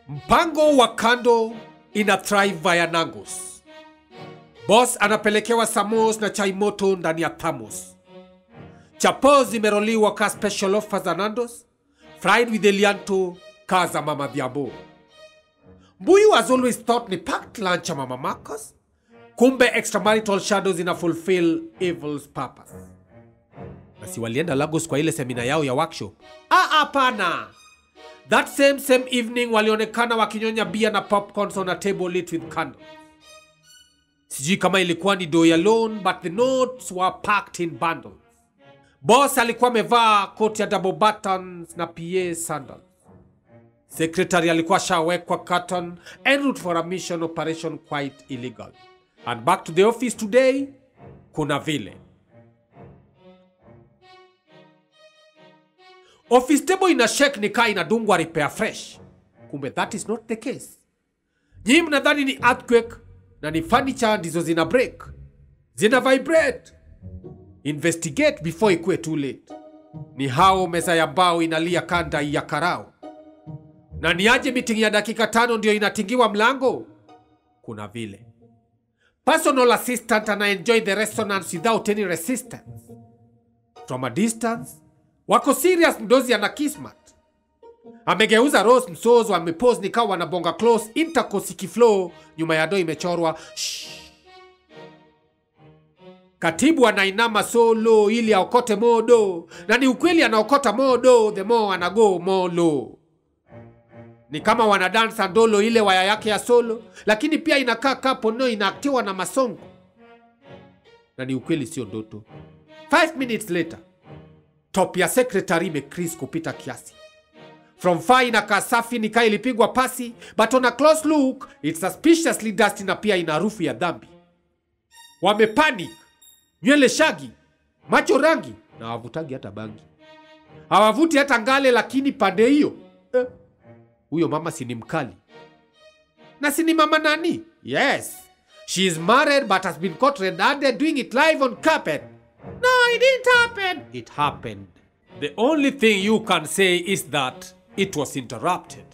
Mpango wa kando ina thrive via Nangus. Boss anapelekewa samos na chai moto ndani ya thamos. Chapo zimeroliwa ka special offer za Nandos, fried with Elianto ka za Mama Dhiambo. Mbuyu has always thought ni packed lunch ya Mama Marcus, kumbe extramarital shadows ina fulfill evil's purpose. Na si walienda Lagos kwa ile semina yao ya workshop? Ah, hapana. That same same evening walionekana wakinyonya bia na popcorns on a table lit with candles. Sijui kama ilikuwa ni do ya loan but the notes were packed in bundles. Boss alikuwa amevaa koti ya double buttons na PA sandals. Secretary alikuwa shawekwa curtain en route for a mission operation quite illegal. And back to the office today, kuna vile. Office table ina shake ni kaa inadungwa repair fresh. Kumbe that is not the case. Nyinyi mnadhani ni earthquake na ni furniture ndizo zina break. Zina vibrate. Investigate before ikuwe too late. Ni hao meza ya mbao inalia kanda ya karao. Na ni aje meeting ya dakika tano ndio inatingiwa mlango? Kuna vile. Personal assistant ana enjoy the resonance without any resistance. From a distance, wako serious mdozi ana kismat. Amegeuza Rose msozo amepose nikawa wanabonga close intercourse ikiflow nyuma ya doo imechorwa shh. Katibu anainama solo ili aokote modo, na ni ukweli anaokota modo, the more anago molo. Ni kama wanadansa ndolo ile waya yake ya solo, lakini pia inakaa kapo no inaaktiwa na masongo, na ni ukweli sio ndoto. 5 minutes later, top ya secretary imecrease kupita kiasi. From far inakaa safi nikaa ilipigwa pasi, but on a close look it's suspiciously dusty na pia ina harufu ya dhambi. Wamepanic, nywele shagi, macho rangi na hawavutagi hata bangi, hawavuti hata ngale, lakini pande hiyo eh, huyo mama si ni mkali na si ni mama nani? Yes, she is married but has been caught red-handed doing it live on carpet. No, it didn't happen. It happened. The only thing you can say is that it was interrupted.